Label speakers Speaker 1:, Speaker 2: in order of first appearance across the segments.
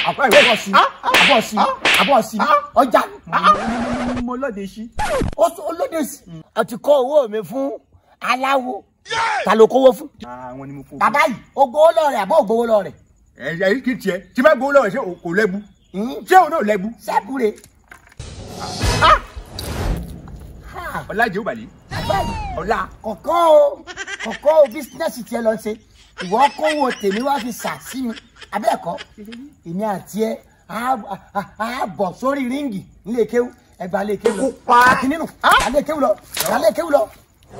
Speaker 1: àbọ̀ sí àbọ̀ sí àbọ̀ sí ọjà
Speaker 2: mo lóde sí.
Speaker 1: olóde sí. o ti kó owó mi fún aláwo ta ló kówó fún.
Speaker 2: àwọn ni mo kó.
Speaker 1: bàbá yìí o gbowó lọ rẹ àbọ̀ o gbowó lọ rẹ.
Speaker 3: ẹ ẹ kí tiẹ̀ tí bá gbowó lọ́wọ́ ṣé o kò lẹ́bu ṣé o náà lẹ́bu
Speaker 1: sẹ́ẹ̀bù rẹ̀.
Speaker 3: ọlájẹ ó bàlẹ́
Speaker 1: ọ̀la kọ̀kọ́ o kọ̀kọ́ o bísínẹ́sì tiẹ̀ lọ ṣe ìwọ kówó tèmi wá fi sà sí mi abẹ́ẹ̀kọ́ èmi àti ẹ á bọ̀ sórí ríǹgì nílé kéwú ẹgbà lè kéwú lọ kìíní nù gbà lè kéwú lọ gbà lè kéwú lọ.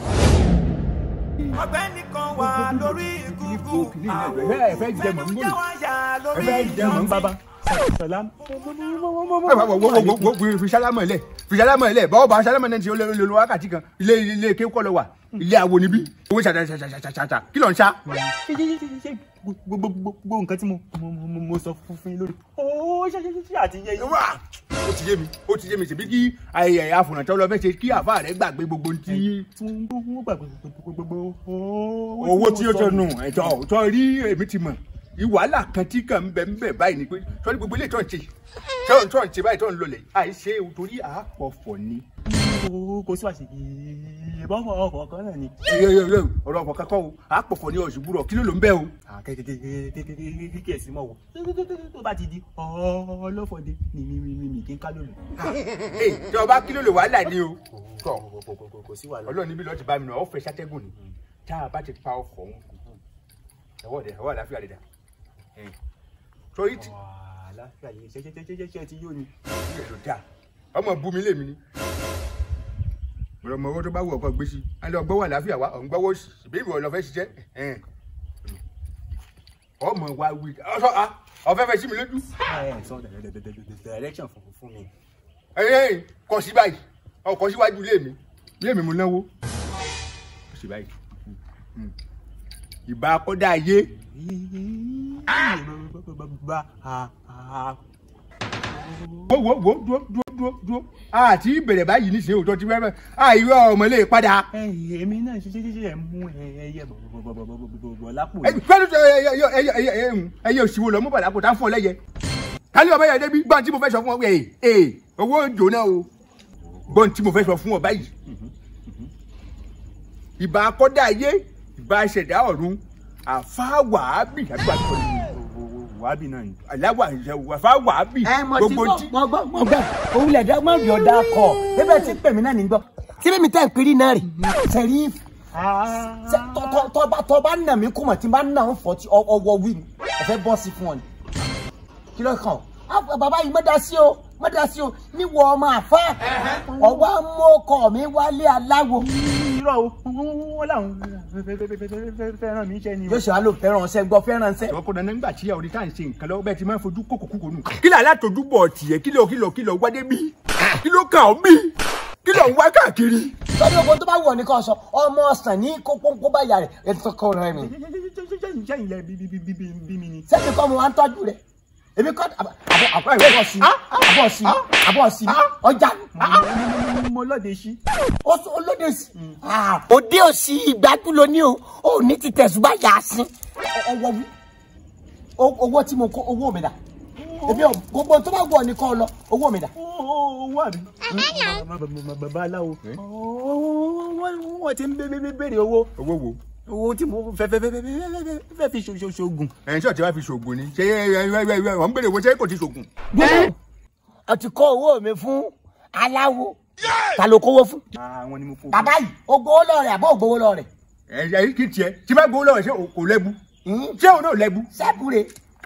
Speaker 4: ọ̀gbẹ́ni kan wà lórí ìgúngún àwọn
Speaker 3: ẹ fẹ́ jẹ mọ̀ ń gbòòrò
Speaker 4: wáyà
Speaker 3: ẹ
Speaker 4: lórí
Speaker 3: fẹ́ jẹ mọ̀ ń bàbá.
Speaker 2: sàlám.
Speaker 3: ẹ wá wọ wọ wọ wọ wọ fi sálámọ̀ ẹ̀ lẹ̀ fi sálámọ̀ ẹ̀ lẹ̀ bọ́ọ̀ bá sálámọ̀ náà ti ó lé lé lé wákàtí kan ilé ilé kéwú kọ́ lọ wà ilé awo níbí owó ṣàṣàṣàṣàṣàṣà kí ló ń ṣá.
Speaker 2: ṣe ṣe ṣe ṣe gbogbo gbogbo nǹkan tí mo mo mo mo sọ fún fún yín lórí. ó ṣe ṣe ṣe àti yẹ yín.
Speaker 3: wá ó ti yé mi ó ti yé mi ṣèbí kí ayẹyẹ àfọ̀nàtọ́ lọ fẹ́ ṣe kí àfa rẹ̀ gbàgbé gbogbo ohun tí
Speaker 2: tí wọ́n ń gbàgbé gbogbo
Speaker 3: owó tí ó tọnu ẹ̀tọ́ tó rí èmi ti mọ̀ ìwàhálà kan tí kàn ń bẹ ń bẹ báyìí ni pé sọ́ni gbogbo ilé tó ń ṣe tó ń tó ń ṣe báyìí tó ń lọlẹ̀ àìṣe torí àpọ̀fọ̀ ni.
Speaker 2: kò sí wàṣẹ ìbọn ọkọ̀ kan náà ni.
Speaker 3: ọ̀rọ̀ ọ̀pọ̀ kankan o àpọ̀fọ̀ ni ọ̀ṣùgbùrọ̀ kí ló ló ń bẹ́ o.
Speaker 2: kékeré sí mọ̀ wọ̀ tó bá ti di ọlọ́fọ̀dé ni mi mi mi kí n ká lónìí.
Speaker 3: tí ọba kí ló lè wàhálà ni o.
Speaker 2: kò sí wàhálà.
Speaker 3: ọlọ́run níbi lọ́ọ́ ti bá mi nà ọ́ fẹ́ ṣàtẹ́gùn ni tá a bá ti pa ọkọ̀ òun ẹ̀wọ́ ọ̀dẹ̀ ẹ̀wọ́ àláfíà rẹ̀ dà. torí tí
Speaker 2: àlàáfíà yìí ṣe ṣe ṣe ṣe ṣe ti yóò ni.
Speaker 3: ìyẹn ló dáa ọmọ bu mi lèmi ni ọ̀rọ̀ ọmọ owó tó bá wù ọkọ gbé sí i á lọ gbọ́wọ́ àlàáfíà wa ọ̀n gbọ́wọ́ sí i bí ìwọ lọ fẹ́ ṣiṣẹ́ ẹ̀hẹ́n. ọmọ wa wí ọsọ a ọfẹ fẹ sí mi lójú
Speaker 2: ẹ sọ direction fún fún mi.
Speaker 3: ẹ̀hẹ́n kọ sí báyìí ọkọ síwájú ilé mi ilé mi mo náwó kọ sí báyìí ìbá akọ́dá ayé wo wo wo dúró dúró dúró dúró àti ìbẹ̀rẹ̀ báyìí nísìnyí òótọ́ ti fẹ́ẹ́ àìrọ̀ ọmọ ilé padà.
Speaker 2: èmi náà ṣe ṣe ṣe ṣe mú ẹyẹ bọ̀bọ̀bọ̀bọ̀ lápò
Speaker 3: ẹ fẹ́ẹ́ tó ẹyẹ ẹyẹ ẹyẹ ẹyẹ ẹyẹ òsìwò lọ mú bàdà kò tá fún ọ lẹ́yẹ. kálí ọmọ yẹn débi gbọ́n tí mo fẹ́ sọ fún ọ ẹ̀ ẹ̀ owó jóná o gbọ́n tí mo fẹ́ sọ fún ọ báyìí. ìbá akọ́dá ayé ìbá ṣẹ̀dá ọ̀run àfáwàábì àbí wàá tó ní
Speaker 2: wàhábì náà ni.
Speaker 3: aláwà àfáwàábì
Speaker 1: ẹ mọ ti gbọ́ mọ gbọ́ mọ gbọ́ òun lè dá mọ yọ̀ dá kọ ebe tí pèmí náà ní gbọ́ tí bẹ́ẹ̀ mi tẹ́ ń piri náà rè sẹ́rí tọ́ba tọ́ba nà mí kùmọ̀ tí n bá nà ń fọ́ tí ọwọ́ wí ni ọ̀fẹ́ bọ́ sí fún ọ ni kí ló kàn ọ́ bàbá yìí mọ́ da sí o mọ́ da sí o níwọ̀ ọmọ àfa ọwọ́ amókọ̀ mi wálé aláwo
Speaker 2: irọ́ o wọ́n làwọn fẹ́ràn mi jẹ́ ni o.
Speaker 1: yóò ṣe wá lò fẹ́ràn ṣẹ́ gbọ́ fẹ́ràn ṣẹ́.
Speaker 3: ọkọ dandan nígbà tí àwọn oríta ń ṣe nǹkan lọ́wọ́ bẹ́ẹ̀ ti máa ń fojú kókò kúkò nù. kí ló alátojú bọ̀ tiẹ̀ kí ló kí ló kí ló wá dé bí kí ló kàn ọ́ bí kí ló ń wá káàkiri.
Speaker 1: sọ́dọ̀ ogun tó bá wọ̀ ní kò sọ ọmọ ọ̀sán ní kókó bá yà rẹ̀ ètò kọ́ rẹ̀ mi.
Speaker 2: sẹ́yìn lẹ bí mi ni.
Speaker 1: sẹ́mi kọ́ mo wá ń tọ́jú rẹ̀ èmi kọ́ àbọ̀ sí àbọ̀ sí àbọ̀ sí ọjà
Speaker 2: mo lóde sí.
Speaker 1: olóde sí. òde òsì ìgbádùn ló ní o ò ní ti tẹ̀sùbá yà á sí. ọwọ́ wí owó tí mo kó owó mi dà èmi ò gbogbo tó bá wọ̀ ní kọ́ lọ owó mi dà.
Speaker 2: owó àbí. bàbá aláwo wọ́n ti ń béèrè owó
Speaker 3: owó wo.
Speaker 2: owó tí mo fẹ́ fẹ́ fẹ́ fẹ́ fẹ́ fi ṣoògùn.
Speaker 3: ẹ̀yin tí ọ̀tí wá fi ṣoògùn ni ṣé wọ́n ń béèrè owó ṣé kò ti ṣoògùn.
Speaker 1: ọ ti kó owó mi fún aláwo ta ló kówó fún.
Speaker 2: àwọn ni mo kó.
Speaker 1: bàbá yìí o gbowó lọ rẹ àbọ̀ o gbowó lọ rẹ.
Speaker 3: ẹ̀yin kì í tiẹ̀ tí bá gbowó lọ́wọ́ ṣé kò lẹ́bu ṣé òun náà lẹ́bu.
Speaker 1: sẹ́ẹ̀bù rẹ̀.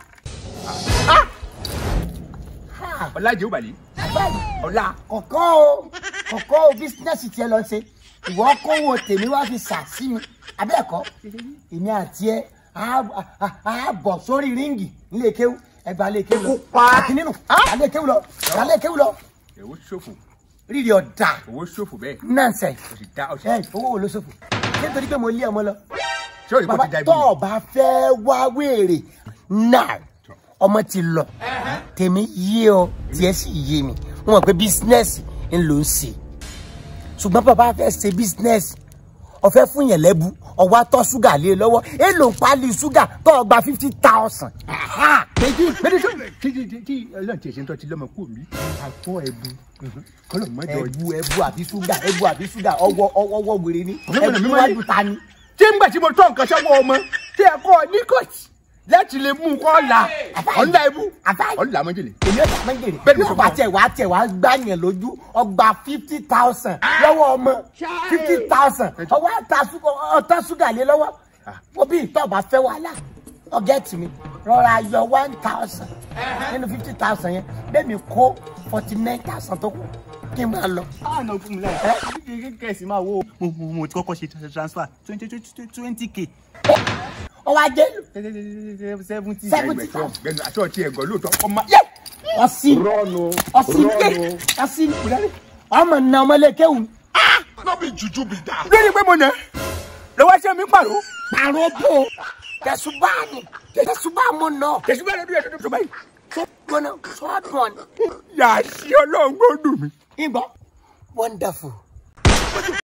Speaker 3: ọ̀làjẹ́ ó bàlẹ́ ọ̀la.
Speaker 1: kọ̀kọ́ o kọ̀kọ́ o bísínẹ́sì tiẹ̀ lọ ṣe ìwọ kówó tèmi wá fi sà sí mi abẹ́ẹ̀kọ́ èmi àti ẹ á bọ̀ sórí ríǹgì nílé kéwú ẹgbàá lè kéwú lọ kìíní nù alẹ́ kéwú lọ alẹ́ kéwú lọ
Speaker 3: owó ṣòfò
Speaker 1: rírì ọ̀dà
Speaker 3: owó ṣòfò bẹ́ẹ̀
Speaker 1: nọ́ọ̀sẹ̀
Speaker 3: o sì dá
Speaker 1: ẹ
Speaker 3: ọṣẹ.
Speaker 1: owó wo ló ṣòfò ṣé nítorí pé mo lé ọmọ lọ
Speaker 3: ṣé o rí kò
Speaker 1: bàbá
Speaker 3: ti da ibi.
Speaker 1: tó o bá fẹ́ wá wéèrè náà ọmọ ti lọ tèmi yé ọ tiẹ̀ sì yé mi wọ́n mọ̀ pé bísínẹ́sì ń lò ń ṣe ṣùgbọ́n bàbá fẹ́ ṣe bísínẹ́sì ọ̀fẹ́ fún yẹn lẹ́bu ọwọ́ atọ́ ṣúgà lé lọ́wọ́ èèlò ń pálí ṣúgà tó o gba fifty thousand
Speaker 3: méjì méjì tó tí tí tí tí ọlọ́run ti ṣe ń tọ́ ti lọ́mọ kú mi àtọ́ ẹ̀bù kọ́lọ̀ mọ́jọ
Speaker 1: ẹbu ẹbu àbí ṣúgà ẹbu àbí ṣúgà ọwọ́ ọwọ́ wèrè ni
Speaker 3: Ọlọ́mọdé mi
Speaker 1: ẹbu
Speaker 3: máa ń-
Speaker 1: wájú ta ni.
Speaker 3: tí ń gbà tí mo tọ́ nǹkan sọ́wọ́ ọmọ tí ẹ kọ́ ní kọ́ọ̀tì láti lè mú un kọ́ la ọ̀la ẹ̀bù
Speaker 1: Àbáyé.
Speaker 3: ọ̀la mọ́jèlé.
Speaker 1: èmi ò bá méjèèrè
Speaker 3: Bẹ́ẹ̀ni
Speaker 1: bí
Speaker 3: sọ
Speaker 1: ọba
Speaker 3: fún ọ.
Speaker 1: tẹ wá tẹ wá gbá yẹn lójú ọgbà fifty thousand lọ́wọ́ ọmọ fifty thousand ọwọ́ ọ̀tá ṣúgà lé lọ́wọ́ wọ́n bí ìtọ́ba fẹ́ wàhálà ọ̀gẹ́tì mi rọra yọ one thousand nínú fifty thousand yẹn bẹ́ẹ̀ mi kó forty nine thousand tó kù kí n máa lọ.
Speaker 2: àná fún mi láì kẹ̀sì máa wo mo mo mo ti kọ́kọ́ ṣe transfer twenty twenty k
Speaker 1: ọwọ́ ajé
Speaker 2: seventy.
Speaker 1: Seventy.
Speaker 3: gbẹnu àti ọtí ẹgọ lóòótọ́ ọmọ
Speaker 1: yẹ ọsì
Speaker 3: rọnu
Speaker 1: ọsì yẹ ọsì ọmọ nà ọmọlẹ́kẹ́wù
Speaker 3: lórí pé mo nà lọ́wọ́ ṣe mi pàrọ̀
Speaker 1: pàrọ̀ bò tẹ̀sùbá ni tẹ̀sùbá mo nà
Speaker 3: tẹ̀síwá lọ́dún yẹn tó báyìí
Speaker 1: tó gbóná sọ́ọ̀dùn ni.
Speaker 3: yà á sí ọlọ́run gbọ́dùn mi.
Speaker 1: Igbo, wonderful.